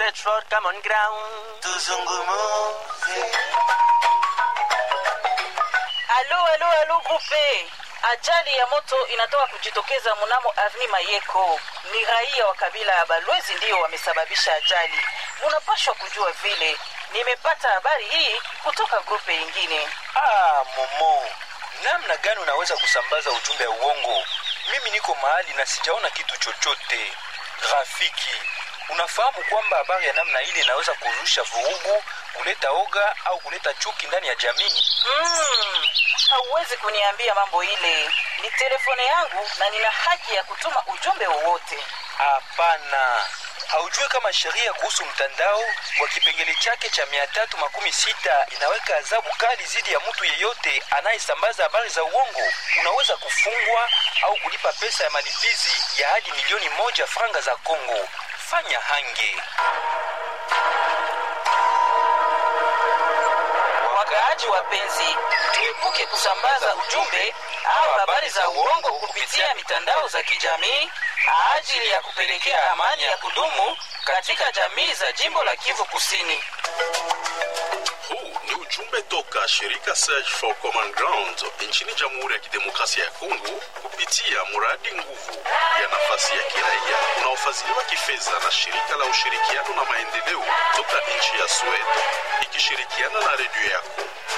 search for common ground. tuzungumuze Alo, alo, alo, grupe. Ajali ya moto inatoka kujitokeza mnamo Avni Mayeko. Ni raia wa kabila ya Balwezi ndiyo wamesababisha ajali. Munapashwa kujua vile. Nimepata habari hii kutoka grupe ingine. Ah, Momo, namna gani unaweza kusambaza ujumbe ya uongo? Mimi niko mahali na sijaona kitu chochote. Rafiki, unafahamu kwamba habari ya namna ile inaweza kurusha vurugu, kuleta oga au kuleta chuki ndani ya jamii? Mm, hauwezi kuniambia mambo ile. Ni telefone yangu na nina haki ya kutuma ujumbe wowote. Hapana, haujui kama sheria kuhusu mtandao kwa kipengele chake cha mia tatu makumi sita inaweka adhabu kali dhidi ya mtu yeyote anayesambaza habari za uongo. Unaweza kufungwa au kulipa pesa ya malipizi ya hadi milioni moja franga za Kongo. Fanya hange. Wakaaji wapenzi, tuepuke kusambaza ujumbe au habari za uongo kupitia mitandao za kijamii ajili ya kupelekea amani ya kudumu katika jamii za jimbo la Kivu Kusini. Huu ni ujumbe toka shirika Search for Common Ground nchini Jamhuri ya Kidemokrasia ya Kongo kupitia mradi nguvu ya nafasi ya kiraia unaofadhiliwa kifedha na shirika la ushirikiano na maendeleo toka nchi ya Sweden ikishirikiana na redio yako.